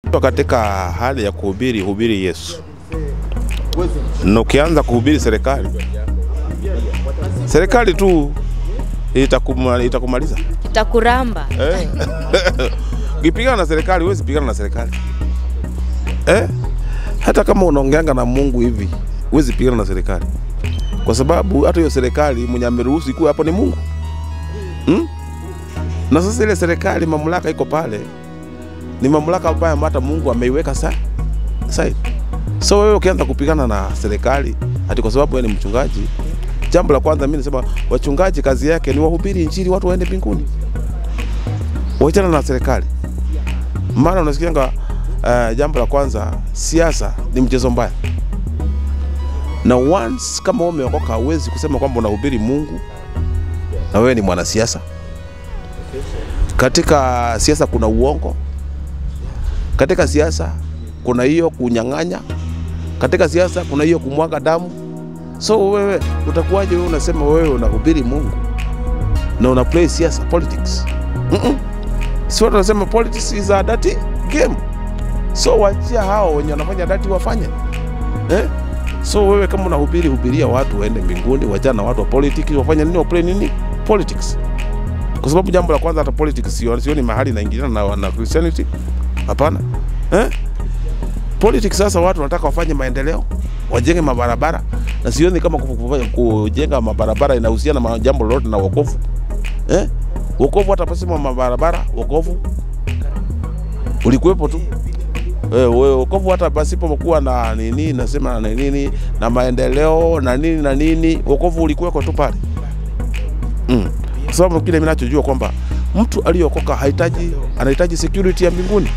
Katika hali ya kuhubiri, hubiri Yesu, na ukianza kuhubiri serikali, serikali tu itakuma, itakumaliza Itakuramba. eh? Ukipigana na serikali huwezi pigana na serikali eh? Hata kama unaongeanga na Mungu hivi huwezi pigana na serikali, kwa sababu hata hiyo serikali mwenye ameruhusu ikuwe hapo ni Mungu hmm? Na sasa ile serikali mamlaka iko pale ni mamlaka ambayo hata Mungu ameiweka sa side. So wewe ukianza kupigana na serikali ati kwa sababu wewe ni mchungaji, jambo la kwanza mimi nasema wachungaji kazi yake ni wahubiri injili watu waende mbinguni, wachana na serikali. Maana unasikianga uh, jambo la kwanza, siasa ni mchezo mbaya, na once kama wewe umeokoka, hauwezi kusema kwamba unahubiri Mungu na wewe ni mwanasiasa. Katika siasa kuna uongo, katika siasa kuna hiyo kunyang'anya, katika siasa kuna hiyo kumwaga damu. So wewe utakuwaje wewe unasema wewe unahubiri Mungu na una play siasa politics? Mm-mm. Si watu wanasema politics is a dirty game. So wachia hao wenye wanafanya dirty wafanye eh? So wewe kama unahubiri, hubiria watu waende mbinguni, wachana na watu wa politics wafanye nini, waplay nini politics kwa sababu jambo la kwanza hata politics sio sioni mahali inaingiliana na, na Christianity hapana eh? Politics sasa watu wanataka wafanye maendeleo wajenge mabarabara na sioni kama ku- ku- kujenga mabarabara inahusiana na jambo lolote na wokovu eh? Wokovu hata pasema mabarabara wokovu ulikuwepo tu eh, we- wokovu hata pasipokuwa na nini nasema na nini na maendeleo na nini na nini wokovu ulikuweko tu pale mm kwa sababu kile mimi nachojua kwamba mtu aliyokoka hahitaji anahitaji security ya mbinguni,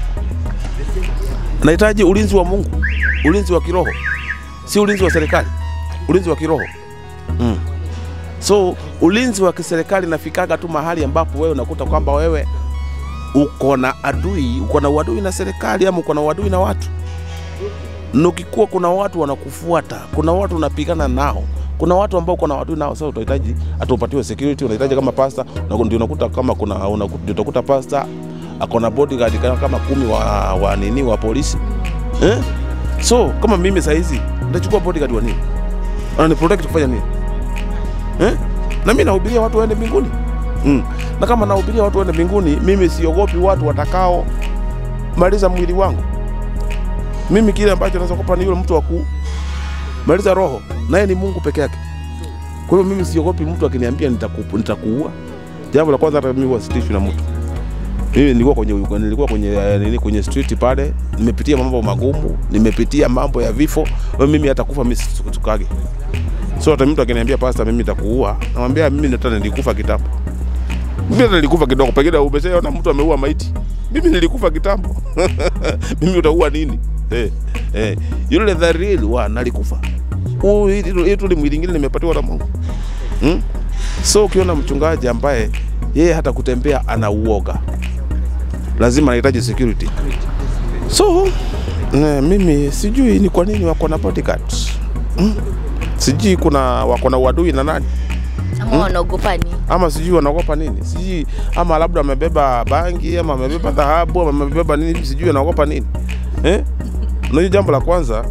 anahitaji ulinzi wa Mungu, ulinzi wa kiroho, si ulinzi wa serikali, ulinzi wa kiroho mm. So ulinzi wa kiserikali nafikaga tu mahali ambapo wewe unakuta kwamba wewe uko na adui, uko na uadui na serikali ama uko na uadui na watu, na ukikuwa kuna watu wanakufuata, kuna watu unapigana nao kuna watu ambao kuna watu nao sasa utahitaji hata upatiwe security unahitaji kama pasta na ndio unakuta kama kuna unakuta, ndio utakuta pasta akona bodyguard kama, kama kumi wa, wa nini wa polisi eh? so kama mimi saa hizi nitachukua bodyguard wa nini anani protect kufanya nini eh? na mimi nahubiria watu waende mbinguni mm. na kama nahubiria watu waende mbinguni mimi siogopi watu watakao maliza mwili wangu mimi kile ambacho naweza kupa ni yule mtu wa kumaliza roho naye ni Mungu peke yake. Kwa hiyo mimi siogopi mtu akiniambia nitaku, nitakuua. Jambo la kwanza, hata mimi huwasitishwi na mtu. Mimi nilikuwa kwenye nilikuwa kwenye eh, nini kwenye street pale, nimepitia mambo magumu, nimepitia mambo ya vifo. Kwa hiyo mimi hata kufa mimi situkage. So hata mtu akiniambia pastor, mimi nitakuua, namwambia mimi hata nilikufa kitambo. Mimi hata nilikufa kidogo, pengine umeshaona mtu ameua maiti. Mimi nilikufa kitambo. mimi utaua nini? Eh, eh. Yule the real one alikufa hii tu ni mwili ingine nimepatiwa na Mungu hmm? So ukiona mchungaji ambaye yeye hata kutembea ana uoga, lazima anahitaji security. So ne, mimi sijui ni kwa nini wako na bodyguard hmm? Sijui kuna wako na uadui na nani Ama wanaogopa nini? ama sijui wanaogopa nini, sijui ama labda amebeba bangi ama amebeba dhahabu ama amebeba nini, sijui anaogopa nini eh? Unajua jambo la kwanza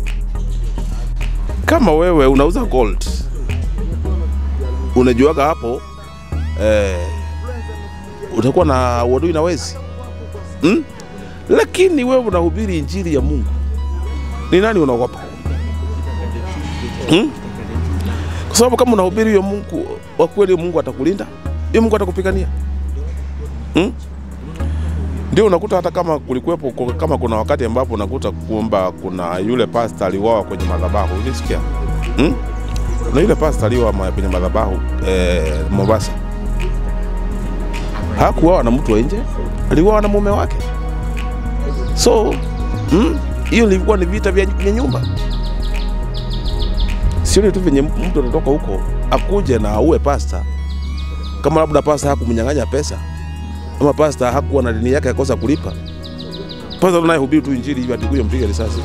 kama wewe unauza gold unajuaga hapo eh, utakuwa na uadui na wezi hmm? Lakini wewe unahubiri injili ya Mungu, ni nani unaogopa hmm? Kwa sababu kama unahubiri hiyo Mungu wa kweli, Mungu atakulinda, hiyo Mungu atakupigania hmm? Ndio unakuta hata kama kulikuwepo kama kuna wakati ambapo unakuta kwamba kuna yule pasta aliuawa kwenye madhabahu, ulisikia hmm? Na yule pasta aliuawa kwenye madhabahu eh, Mombasa, hakuuawa na mtu wa nje, aliuawa na mume wake. So hmm? hiyo ilikuwa ni vita vya vya nyumba, sio tu venye mtu anatoka huko akuje na aue pasta, kama labda pasta hakumnyang'anya pesa ama pasta hakuwa na dini yake akosa kulipa. Pasta anayehubiri tu injili hivi atikuja mpige risasi,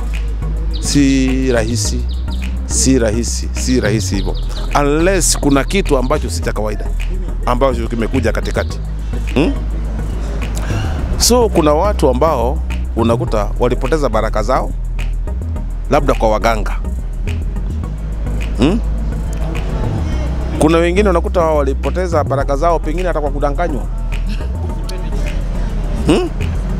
si rahisi, si rahisi, si rahisi hivyo, unless kuna kitu ambacho si cha kawaida ambacho kimekuja katikati hmm? So kuna watu ambao unakuta walipoteza baraka zao labda kwa waganga hmm? Kuna wengine unakuta walipoteza baraka zao pengine hata kwa kudanganywa hmm?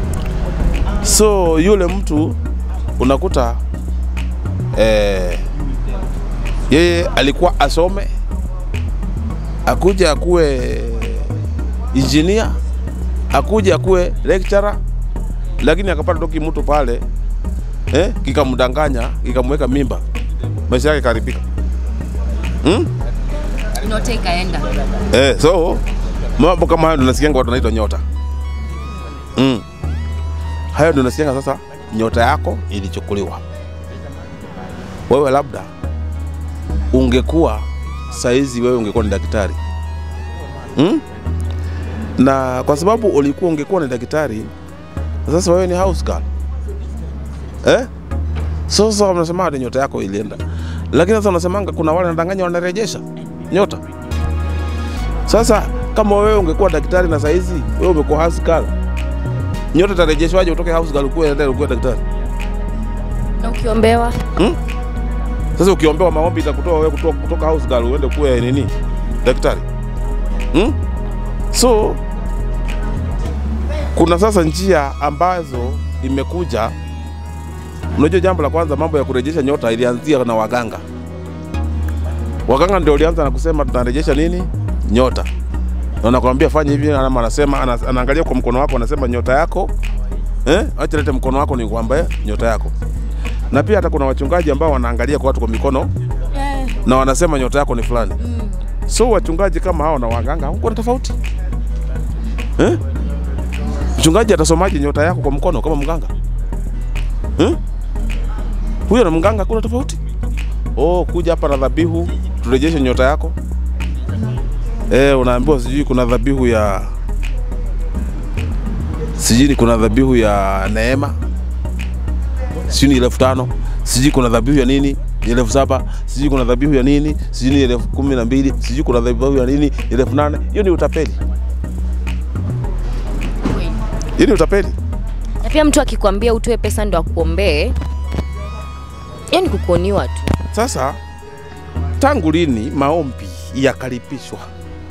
So yule mtu unakuta eh, yeye alikuwa asome akuja akuwe engineer akuja akuwe lecturer, lakini akapata toki mtu pale eh, kikamdanganya kikamweka mimba, maisha yake karibika hmm? Nyota ikaenda. Eh, so mambo kama hayo ndio nasikianga watu wanaitwa nyota mm. Hayo ndio nasikianga sasa, nyota yako ilichukuliwa. Wewe labda ungekuwa saizi, wewe ungekuwa ni daktari mm? na kwa sababu ulikuwa ungekuwa ni daktari, sasa wewe ni house girl eh? So sasa wanasema hadi nyota yako ilienda, lakini sasa unasemanga kuna wale wanadanganya wanarejesha nyota. Sasa kama wewe ungekuwa daktari na saizi wewe umekuwa house girl, nyota itarejeshwaje utoke house girl ukuwe ukuwe ukuwe daktari? Na ukiombewa Sasa ukiombewa maombi itakutoa wewe kutoka, kutoka house girl uende kuwe nini daktari hmm? So kuna sasa njia ambazo imekuja. Unajua, jambo la kwanza, mambo ya kurejesha nyota ilianzia na waganga. Waganga ndio walianza na kusema tunarejesha nini nyota, na nakwambia fanya hivi, ama anasema ana- anaangalia kwa mkono wako, anasema nyota yako eh, acha lete mkono wako ni kwamba nyota yako. Na pia hata kuna wachungaji ambao wanaangalia kwa watu kwa mikono eh, na wanasema nyota yako ni fulani. mm. So wachungaji kama hao na waganga huko na tofauti eh? Mchungaji atasomaje nyota yako kwa mkono kama mganga eh? Huyo na mganga kuna tofauti. Oh, kuja hapa na dhabihu turejeshe nyota yako eh, unaambiwa sijui kuna dhabihu ya sijui ni kuna dhabihu ya neema sijui ni elfu tano sijui kuna dhabihu ya nini ni elfu saba sijui kuna dhabihu ya nini sijui ni elfu kumi na mbili sijui kuna dhabihu ya nini ni elfu nane hiyo ni utapeli Kweli. hiyo ni utapeli Na pia mtu akikwambia utoe pesa ndo akuombee, hiyo ni kukuoniwa tu. sasa tangu lini maombi yakaripishwa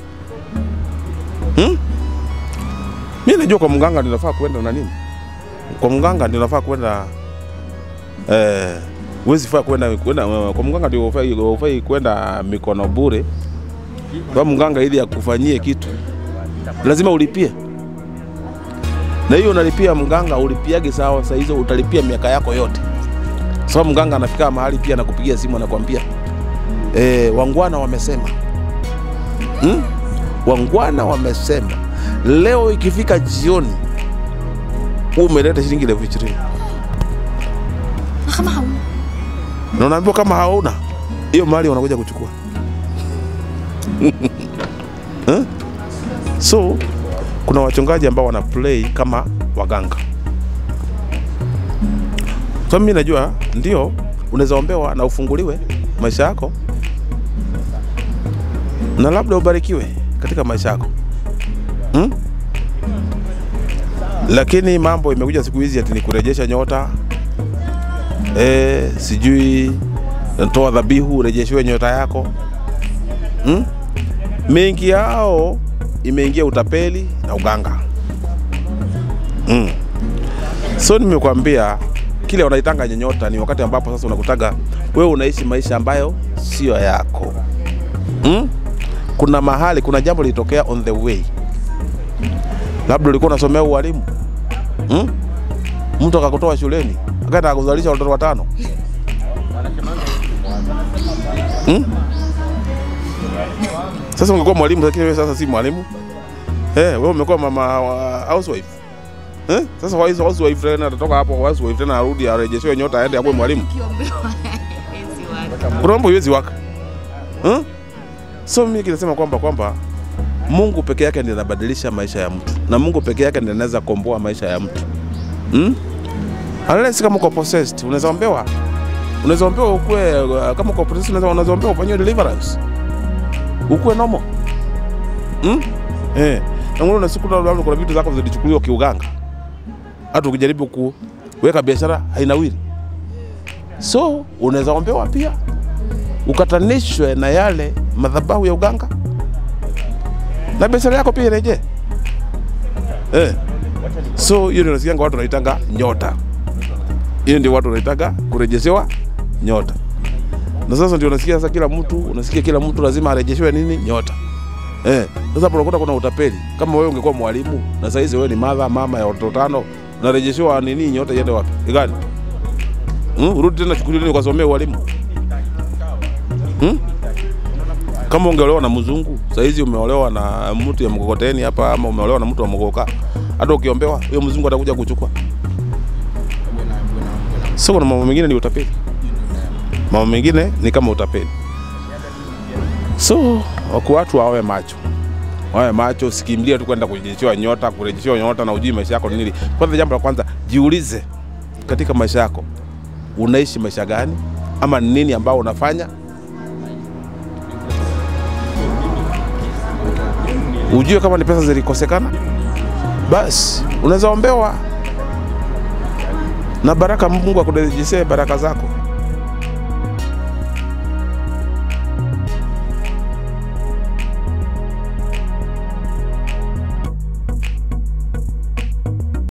hmm? mi najua kwa mganga ninafaa kwenda na nini kwa mganga ninafaa kwenda eh, huwezi faa kwenda kwenda kwa mganga ndio hufai hufai kwenda mikono bure kwa mganga ili akufanyie kitu lazima ulipie na hiyo unalipia mganga ulipiage sawa saa hizo utalipia miaka yako yote sababu mganga anafika mahali pia anakupigia simu anakwambia e, wangwana wamesema hmm? wangwana wamesema leo ikifika jioni umeleta shilingi elfu ishirini Kama hauna na unaambiwa kama hauna hiyo mali wanakuja kuchukua Eh? so kuna wachungaji ambao wana play kama waganga so mimi najua ndio unaweza ombewa na ufunguliwe maisha yako na labda ubarikiwe katika maisha yako hmm? lakini mambo imekuja siku hizi ati ni kurejesha nyota eh, sijui toa dhabihu urejeshiwe nyota yako hmm? mengi yao imeingia utapeli na uganga mm. so nimekwambia kile wanaitanga nyota ni wakati ambapo sasa unakutaga wewe unaishi maisha ambayo sio yako mm? kuna mahali kuna jambo lilitokea on the way labda ulikuwa unasomea ualimu mm? mtu akakutoa shuleni akaenda akuzalisha watoto watano hmm? Sasa ungekuwa mwalimu, lakini wewe sasa si mwalimu eh, wewe umekuwa mama wa housewife eh? Sasa wa housewife tena atatoka hapo housewife tena arudi arejeshewe nyota aende akuwe mwalimu, kuna mambo iwezi waka eh? So mimi kinasema kwamba kwamba Mungu peke yake ndiye anabadilisha maisha ya mtu na Mungu peke yake ndiye anaweza komboa maisha ya mtu hmm? Unless kama uko possessed unaweza ombewa, unaweza ombewa ukue, uh, kama uko possessed unaweza unaweza ombewa ufanyiwe deliverance ukue normal hmm? Eh, na mbona unasiku labda kuna vitu zako zilichukuliwa kiuganga, hata ukijaribu ku, weka biashara hainawiri. So unaweza ombewa pia ukatanishwe na yale madhabahu ya uganga na biashara yako pia irejee. Eh. So hiyo ndio nasikianga watu wanaitanga nyota. Hiyo ndio watu wanaitanga kurejeshewa nyota. Na sasa ndio unasikia sasa kila mtu unasikia kila mtu lazima arejeshewe nini nyota. Eh, sasa hapo unakuta kuna utapeli. Kama wewe ungekuwa mwalimu na saa hizi wewe ni mama mama ya watoto tano, unarejeshewa nini nyota iende wapi? Igani? Hmm? Urudi tena shuleni ukasomea ualimu. Hmm? Kama ungeolewa na mzungu, saa hizi umeolewa na mtu ya mkokoteni hapa ama umeolewa na mtu wa mkoka. Hata ukiombewa, huyo mzungu atakuja kuchukua. So kuna mambo mengine ni utapeli. Mambo mengine ni kama utapeli. So wako watu wawe macho, wawe macho, sikimbilia tu kwenda kurejeshewa nyota, kurejeshewa nyota na ujui maisha yako ni nini. Kwanza, jambo la kwanza, jiulize katika maisha yako unaishi maisha gani, ama ni nini ambao unafanya, ujue kama ni pesa zilikosekana, basi unaweza ombewa na baraka, Mungu akurejeshe baraka zako.